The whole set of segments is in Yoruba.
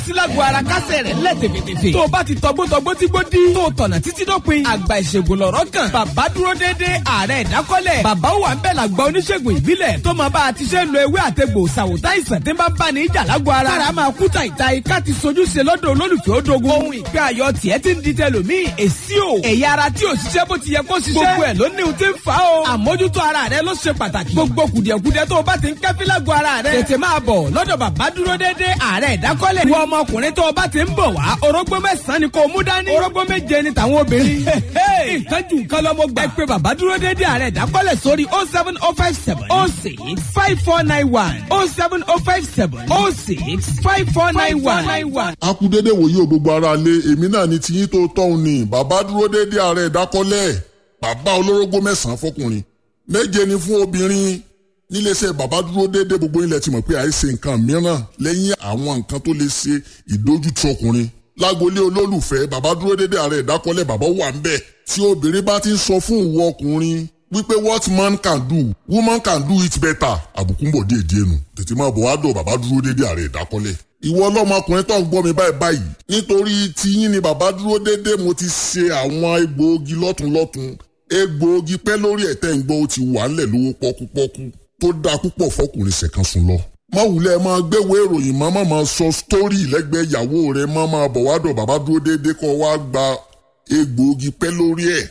sílágùn ara kásẹ̀ rẹ̀ lẹ̀ tèfètèfè. tó o bá ti tọgbótọgbó tí gbó dí. tó o tọ̀nà títí dópin. àgbà ìṣègùn lọ̀rọ̀ kan. bàbá dúró déédéé ààrẹ ìdákọ́lẹ̀. bàbá wà ń bẹ̀ làgbà oníṣègùn ìbílẹ̀. tó máa bá a ti ṣe ń lo ewé àtegbò ṣàwòtá ìsàn tí ń bá bá ní ìjà lágọ̀ ara. kára máa kú tàìtàì ká ti sojú ṣe lọ́dọ̀ olólùfẹ́ òdogun. ohun ìgbé ayọ̀ tiẹ̀ ti ń di tẹlòmíì. èsì o ẹ̀yà ara tí ò ṣiṣẹ́ bó ti yẹ kó ṣiṣẹ́. gbogbo ẹ̀ ló ní ohun tí ń fa o. àmójútó ara rẹ ló ṣe pàtàkì. gbogbo kùdìẹ̀kudiẹ tó o bá ti ń kẹ́fí lágọ̀ ara rẹ. tètè máa bọ̀ lọ́dọ̀ bàbá dúró déédéé ààrẹ ìdákọ́lẹ̀. wọ ọmọkùnrin tó o bá ti ń bọ̀ wá orógbó mẹ́sàn-án ni kò mú dání. orógbó méje ni tàwọn obìnrin. nǹkan jù nǹkan lọ́mọ gbà. ẹ pé bàbá dúró déédéé ààrẹ ìdákọ́lẹ̀ sórí oh seven oh five seven oh six five four nine one oh seven oh five seven oh six five four nine one. a kú dédé wòye o gbogbo ara lé èmi náà ni tiyín tó tọ́hún ni bàbá dúró dédé ààrẹ ìdákọ́lẹ̀ bàbá olórógbó mẹ́sàn-án fọkùnrin méje ni fún obìnrin níléeṣẹ́ bàbá dúró dédé gbogbo ilẹ̀ ti mọ̀ pé àìsè nǹkan mìíràn lẹ́yìn àwọn nǹkan tó lè ṣe ìdójútì ọkùnrin lágboolé olólùfẹ́ bàbá dúró dédé ààrẹ ìdákọ́lẹ̀ bàbá wà ń bẹ̀ tí obìnrin bá ti ń sọ fún ìwọ ọkùnrin wípé what man can do woman can do it better àbùkù ń bọ̀ díẹ̀ díẹ̀ nù tètè máa bọ̀ wá dọ̀ bàbá dúró dédé ààrẹ ìdákọ́lẹ̀ ìwọ ọlọ́mọkùnrin tó ń gbọ́ mi báyìí báyìí nítorí tiyín ni bàbá dúró dédé mo ti ṣe àwọn egbòogi lọ́tunlọ́tun egbòogi pẹ́ lórí ẹ̀tẹ́ ń gbọ́ ó ti wà ńlẹ̀ lówó pọ́kúpọ́kú tó dáa púpọ̀ fọkùnrin ṣẹ̀kan sùn lọ. má wulẹ̀ máa gbéwò ìròyìn má má máa sọ sítórì lẹ́gbẹ̀ẹ́ ìyàwó rẹ̀ má máa bọ̀ wá dọ̀ bàbá dúró déédéé kọ́ wá gba egbòogi pẹ́ lórí ẹ̀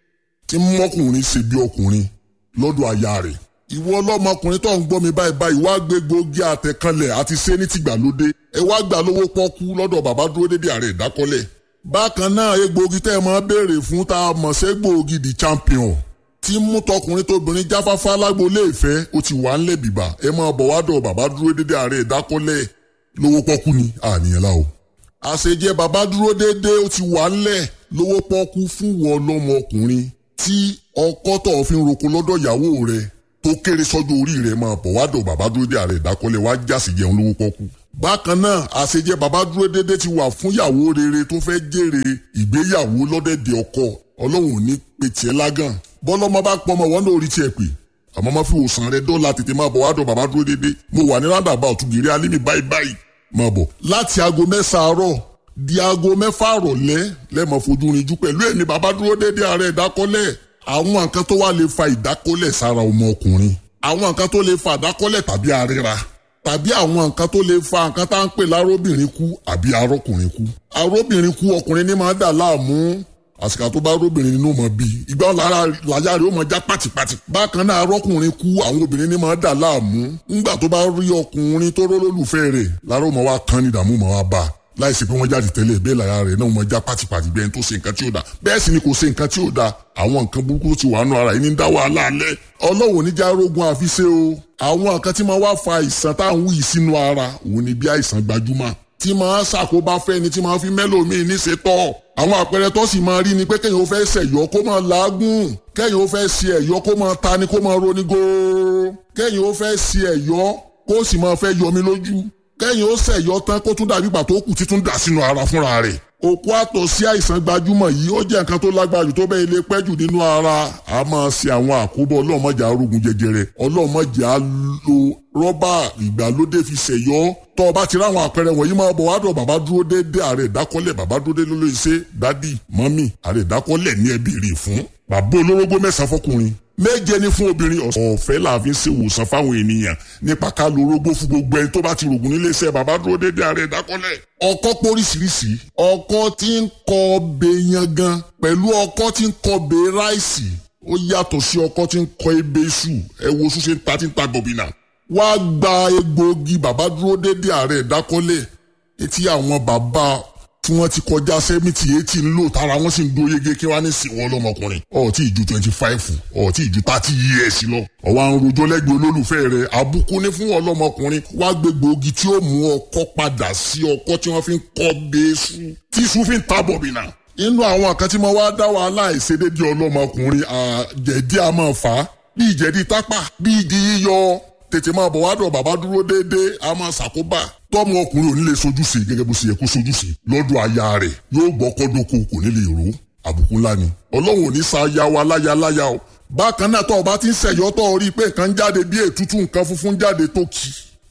tí mọ́kùnrin ṣe bí ọkùnrin lọ́dọ̀ aya rẹ̀. ìwọ ọlọ́mọkùnrin tó ń gbọ́ mi báyìí báyìí wá gbé gbòógì àtẹ̀kanlẹ̀ àti ṣé ní tìgbàlódé ẹ wá gbà lówó pọ́kú lọ́dọ̀ bàbá dúró déédéé ààrẹ ìdákọ́lẹ̀. bákan náà egbòogi tẹ́ ẹ máa béèrè fún tá a mọ̀ ṣẹ́gbòogi the champion tí mú tọkùnrin tóbìnrin jáfáfá lágboolé ìfẹ́ ó ti wà ńlẹ̀ bìbà ẹ máa bọ̀ wá dọ̀ bàbá dúró dédé ààrẹ ìdákọ́lẹ̀ lówó pọ́kú ni àníyàn la o. àṣejẹ bàbá dúró dédé ó ti wà ńlẹ̀ lówó pọ́kú fún wọn lọ́mọkùnrin tí ọkọ tó fi ń roko lọ́dọ̀ ìyàwó rẹ̀ tó kéré sọ́jọ́ orí rẹ̀ máa bọ̀ wá dọ̀ bàbá dúró dédé ààrẹ ìdákọ́lẹ̀ wá jásì jẹun lówó pọ́kú. bákan náà àṣejẹ bàbá dúró dédé ti wà fún ìyàwó rere tó fẹ́ jèrè ìgbéyàwó lọ́dẹ̀dẹ̀ ọkọ ọlọ́run ò ní pe tiẹ̀ lágàn bọ́lọ́mọ bá pọ̀ ọmọ wọn náà rí tiẹ̀ pé àmọ́ má fi òsàn rẹ dọ́là tètè máa bọ̀ wá dọ̀ bàbá dúró dédé mo wà ní rádàbà òtúgìrì alímì báyìí báyìí máa bọ̀ láti aago mẹ́sàn-án àárọ̀ di aago mẹ́fà àrọ̀lẹ́ lẹ́mọ̀ fojú rinjú pẹ̀lú ẹ̀mí bàbá dúró dédé ààrẹ ìdákọ́lẹ̀ àwọn nǹkan tó wà lè fa ìdákọ́lẹ̀ sára ọmọ ọkùnrin àwọn nǹkan tó lè fa ìdákọ́lẹ̀ tàbí àríra tàbí àwọn nǹkan tó lè fa nǹkan tá à ń pè lárobìnrin kú àbí arọ́kùnrin kú arọ́bìnrin kú ọkùnrin ní máa dà láàmú àsìkò tó bá róbìnrin nínú mọ bí ìgbà lára làyà rẹ̀ ó mọ já pàtìpàtì. bákan náà arọ́kùnrin kú àwọn obìnrin ní máa dà láàmú ńgbà tó bá rí ọkùnrin tó rólólùfẹ́ rẹ̀ lára ó mọ wá kán ní ìdààmú mọ wá bá a láìsí pé wọ́n jáde tẹ́lẹ̀ bẹ́ẹ̀ lára rẹ̀ náà mọ já pàtìpàtì bẹ́ẹ̀ tó ṣe nǹkan tí ò da bẹ́ẹ̀ sì ni kò ṣe nǹkan tí ò da àwọn nǹkan burúkú ti wà nù ara yìí ní dá wàhálà alẹ́ ọlọ́wọ́ oníjà rogun àfiṣe o àwọn nǹkan tí máa wá fa àìsàn táwọn wù yìí sínú ara òun ni bí àìsàn gbajúmọ̀ tí máa ṣàkóbá fẹ́ni tí máa fi mẹ́lòmíì ní ṣe tọ́. àwọn àpẹẹrẹ tó sì máa rí ni pé kéèyàn ó fẹ́ ṣẹ̀yọ́ kó máa làágùn kéèyàn ó fẹ́ ṣe ẹ̀yọ́ kó máa ta ni kó máa roni góóró kéèyàn ó fẹ́ ṣe ẹ̀yọ́ kó sì máa fẹ́ yọmi lójú kéèyàn ó ṣẹ̀yọ́ tán kó tún dàbí ìgbà tó kù títún dà sínú ara fúnra rẹ̀ òkú àtọ̀ sí àìsàn gbajúmọ̀ yìí ó jẹ́ nǹkan tó lágbára jù tó bẹ́ẹ̀ lè pẹ́ jù nínú ara a máa ṣe àwọn àkóbọ̀ ọlọ́mọjà arógun jẹjẹrẹ ọlọ́mọjà lo rọ́bà ìgbàlódé fi ṣẹ̀yọ́ tọ́ ọ bá ti ráwọn àpẹẹrẹ wọ̀nyí máa bọ̀ wádọ̀ bàbá dúró déédé ààrẹ ìdákọ́lẹ̀ bàbá dúró déédé ló lè ṣe dádì mọ́mì ààrẹ ìdákọ́lẹ̀ ní ẹbí rè fún bàbá olórógbó mẹ́sàn-án fọkùnrin méje ní fún obìnrin ọ̀fẹ́ la fi ń ṣe ìwòsàn fáwọn ènìyàn nípa ká lo orógbó fún gbogbo ẹni tó bá ti rògùn nílé iṣẹ́ bàbá dúró déédé ààrẹ ìdákọ́lẹ̀. ọkọ póríṣiríṣi ọkọ tí ń kọ ọbẹ yangan pẹ̀lú ọkọ tí ń kọ ọbẹ ráìsì ó yàtọ̀ sí ọkọ tí ń kọ ebè iṣu ẹ wo oṣù ṣe ń ta tí ń ta gọ̀bìnà. wá gba egbòogi bàbá dúró déédé ààrẹ ìdákọ́lẹ̀ etí àwọn bàbá tí wọ́n ti kọjá sẹ́mìtì eighty ń lò tára wọ́n sì ń dó yege kí wọ́n á ní sìn wọ́n lọ́mọkùnrin ọ̀ọ́tí ìju twenty five ọ̀ọ́tí ìju thirty years lọ. ọ̀wá ń rojọ́ lẹ́gbẹ̀ẹ́ olólùfẹ́ rẹ̀ àbùkù ní fún ọlọ́mọkùnrin wá gbé gbòógì tí ó mú ọkọ padà sí ọkọ tí wọ́n fi ń kọ́ bẹ́ẹ̀sù tí iṣu fi ń ta bọ̀bìnà. inú àwọn kan tí mo wá dá wàhálà ìṣedédé ọlọ́mọkùnrin àjẹ̀dí a máa fà á bí ìjẹ̀dí tápà bí ìdí yíyọ tètè máa bọ̀ wádọ̀ bàbá dúró déédéé a máa ṣàkóbá tọ́mọ ọkùnrin ò ní lè sojúṣe gẹ́gẹ́ bó ṣe yẹ kó sojúṣe lọ́dọ̀ aya rẹ̀ yóò gbọ́ kọ́dọ̀kọ kò ní lè rò àbùkù ńlá ni ọlọ́run ò ní sa aya wa láya láya o bákan náà tọ́ ọ bá ti ń ṣẹ̀yọ́ tọ́ ọ rí i pé nǹkan jáde bí ètútù nǹkan funfun jáde tó kì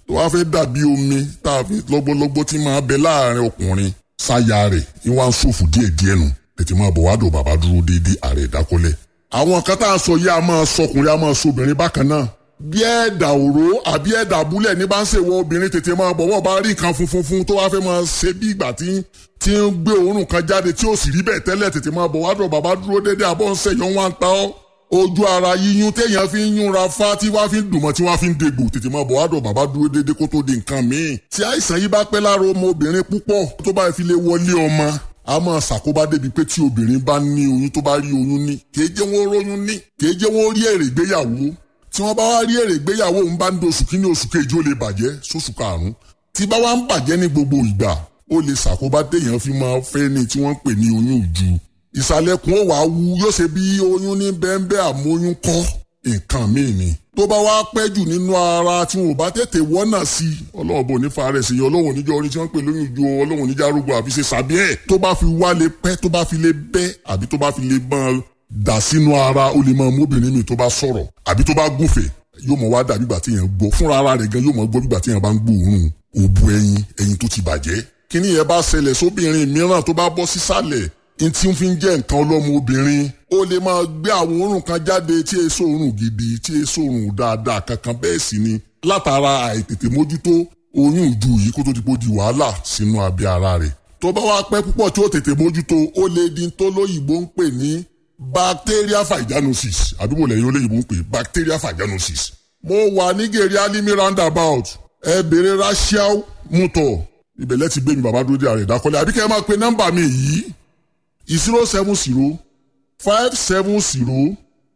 tó wá fẹ́ dàbí omi tá a fi lọ́gbọ́lọ́gbọ́ tí máa bẹ láàrin ọkùnrin sáyà rẹ̀ ìwà ń ṣòfò díẹ̀díẹ̀ nù tètè máa bọ̀ wá dò bàbá dúró déédéé ààrẹ ìdákọ́lẹ̀. àwọn kan tá a sọ yìí a máa sọkùnrin a máa sọbìnrin bákan náà bí ẹ̀dà òró àbí ẹ̀dà abúlẹ̀ ní bá ń ṣèwọ obìnrin tètè máa bọ̀ wọ́n bá rí nǹkan funfun fún tó wá fẹ́ máa ṣe bí ìgbà tí tí ń gbé òórùn kan jáde tí ó sì rí bẹ́ẹ̀ tẹ́lẹ̀ tètè máa bọ̀ wá dọ̀ bàbá dúró déédéé àbọ̀ ń ṣẹ̀yọ́ wá ń ta ọ́ ojú ara yíyún téèyàn fi ń yúnra fá tí wá fi ń dùnmọ́ tí wá fi ń degbò tètè máa bọ̀ wá dọ̀ bàbá dúró déédéé kó tó di nǹkan míì. tí àìsàn yìí bá pẹ́ lára ọmọ obìnrin púpọ̀ tó bá fi lè wọlé ọmọ a máa ṣàkóbá débi pé tí obìnrin bá ní oyún tó bá rí oyún ní kèé jẹ́ wọ́n róyún ní kèé jẹ́ wọ́n rí èrè ìgbéyàwó tí wọ́n bá wá rí èrè ìgbéyàwó ń bá ń do oṣù kínní oṣù kejì ó lè bàjẹ́ sóṣù karùn-ún tí bá wá ń bàjẹ́ ní gbogbo ìgbà ó lè ṣàkóbá téèyàn fi máa fẹ́ ní tí wọ́n ń pè ní oyún ìju ìsàlẹ̀kùn ó wà á wú yóò ṣe bí oyún ní bẹ́ńbẹ́ àmóyún kọ́ nǹkan míì ni. tó bá wá pẹ́ jù nínú ara tí wọn ò bá tètè wọ́nà sí i ọlọ́run bò ní farẹ̀ sí i ọlọ́run oníjọ́ orin tí wọ́n ń pè lóyún ju ọlọ́run oníjà arúgbó àfi ṣe sàbí ẹ̀ tó bá fi wá lè pẹ́ tó bá fi lè bẹ́ àbí tó bá fi lè máa dà sínú ara ó lè máa mú obìnrin mi tó bá sọ̀rọ̀ àbí tó bá gùnfẹ̀ yóò mọ̀ wá dàbí ìgbà tí yẹn gbọ́ fúnra ara rẹ̀ gan yóò mọ̀ gbọ́ bí ìgbà tí yẹn bá ń gbóòórùn òbu ẹyin ẹyin tó ti bàjẹ́ kíní yẹn bá ṣẹlẹ̀ sóbìnrin mìíràn tó bá bọ́ sísàlẹ̀ n tí ń fi ń jẹ́ nǹkan ọlọ́mọ obìnrin ó lè máa gbé àwọn òórùn kan jáde tí èso òórùn gidi tí èso òórùn dáadáa kankan bẹ́ẹ̀ sì ni látara àìtètè mójútó oyún ìju yìí kó tó ti pọ̀ di wàhálà sínú abẹ́ ara rẹ̀ tó bá wá pẹ́ púpọ̀ tí ó tètè mójútó ó lè di tó lóyìnbó ń pè ní bacteria vaginosis àdúgbò lẹ́yìn olóyìnbó ń pè bacteria vaginosis mo wà ní gèrè alimi roundabout ẹ bèrè rachel mutor ibẹ̀ lẹ́tì gbé mi bàbá dúró dé àrẹ̀ ìdákọ́lẹ̀ àbíkẹ́ ẹ máa pe nọ́mbà mi yìí zero seven zero five seven zero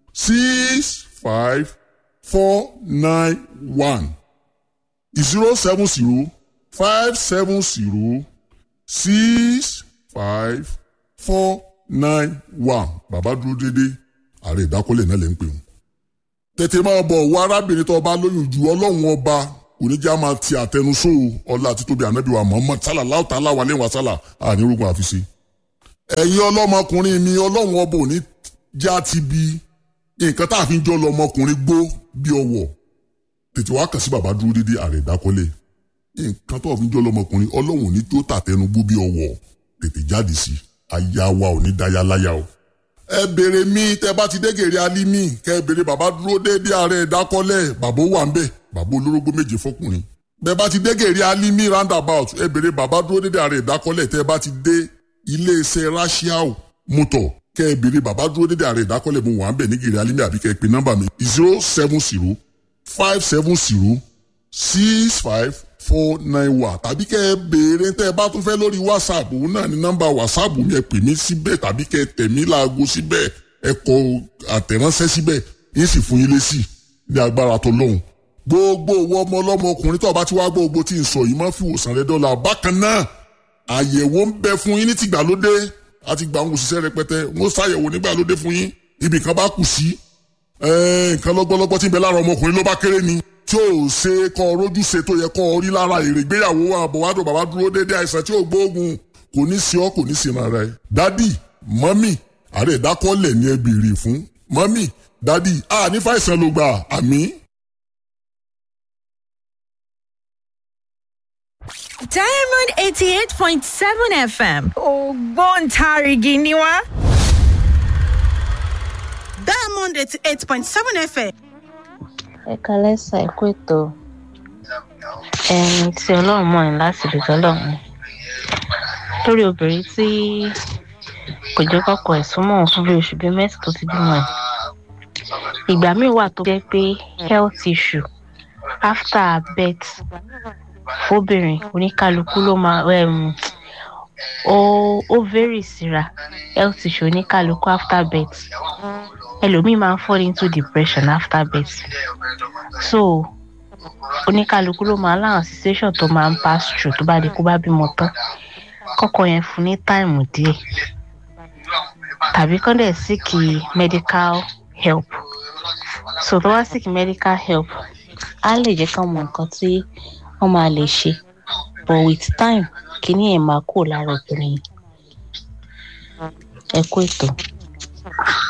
six five four nine one zero seven zero five seven zero six five four nine one bàbá dúró dédé ààrẹ ìdákọ́lẹ̀ náà lè ń pè wọ́n. tètè máa bọ̀ wọ arábìnrin tó bá lóyún ju ọlọ́run ọba oníjà máa ti àtẹnusó ọlá títóbi ànábì wa Muhammad sallallahu ta'ala wa alaihi wa sallam ànírógun àfiṣe ẹ̀yin ọlọ́mọkùnrin mi ọlọ́run ọba òní já ti bi nǹkan tá a fi ń jọ lọmọkùnrin gbó bí ọwọ́ tètè wá kàn sí bàbá dúró dédé ààrẹ ìdákọ́lé nǹkan tó a fi ń jọ lọmọkùnrin ọlọ́run òní tó tàtẹnu gbó bí ọwọ́ tètè jáde sí aya wa òní dáyà láyà o. ẹ béèrè mi tẹ bá ti dégèrè alímì kẹ ẹ béèrè bàbá dúró dédé ààrẹ ìdákọ́lé bàbá wà ń bẹ bàbá olórógbó méje fọkùnrin bẹ bá ti dégèrè alímì roundabout ẹ béèrè bàbá dúró dédé ààrẹ ìdákọ́lé tẹ bá ti dé iléeṣẹ́ rashiao mọ́tò kẹ́ ẹ béèrè bàbá dúró dédé ààrẹ ìdákọ́lẹ̀ mo wà ń bẹ̀ ní gèrè alímì àbí kẹ́ ẹ pe nọ́mbà mi zero seven zero five seven zero six five four nine one tàbí kẹ́ ẹ béèrè tẹ́ ẹ bá tún fẹ́ lórí whatsapp òun náà ní nọ́mbà whatsapp mi ẹ pè mí síbẹ̀ tàbí kẹ́ ẹ tẹ̀ mí láago síbẹ̀ ẹ kọ àtẹ̀ránṣẹ́ síbẹ̀ yín sì fún yín lésì ní agbára tó lóhùn gbogbo owó ọmọ ọlọ́mọ ọkùnrin tó bá ti wá gbogbo tí ń sọ yìí má fi wòsàn rẹ dọ́là bákan náà àyẹ̀wò ń bẹ fún yín ní tìgbàlódé àti gbà ń òṣìṣẹ́ rẹpẹtẹ wọ́n ṣàyẹ̀wò nígbàlódé fún yín ibì kan bá kù sí nǹkan lọ́gbọ́lọ́gbọ́ tí ń bẹ lára ọmọkùnrin ló bá kéré ni tí ò ṣe kọ́ rójú ṣe tó yẹ kọ́ rí lára èrè ìgbéyàwó àbọ̀wádùn bàbá dúró dédé àìsàn tí ò gbóògùn kò ní sí ọ kò ní sí ara ẹ. dádì mọ́mì ààrẹ ìdákọ́lẹ̀ ni ẹ béèrè fún mọ́mì dádì a ní fàìsàn ló gbà àmì. Diamond eighty eight point seven FM ògbóǹtarìgì ni wá. Diamond eighty eight point seven FM. ẹ kalẹ́ sà ẹ kú ètò ẹni tí ọlọ́run mọ̀ ní láti lè tọ́lọ́run lórí obìnrin tí kò jẹ́ kọ́kọ́ ẹ̀ súnmọ́ òun fún bí oṣù bíi mẹ́sàn tó ti bímọ ẹ̀ ìgbà míì wà tó jẹ́ pé health issue after birth fóbìnrin oníkálukú ló máa um, ó ó vary síra health issue oníkálukú after birth ẹlòmíì máa ń fall into depression after birth so oníkálukú ló máa láwọn situation tó máa ń pass through tó bá di kó bá bímọ tán kọ́kọ́ yẹn fún ní táìmù díẹ̀ tàbí kán dẹ̀ seek medical help so tó wá seek medical help á lè jẹ́ kán mọ nǹkan tí wọ́n máa lè ṣe but with time kíní ẹ̀ máa kó lára obìnrin ẹ kú ètò.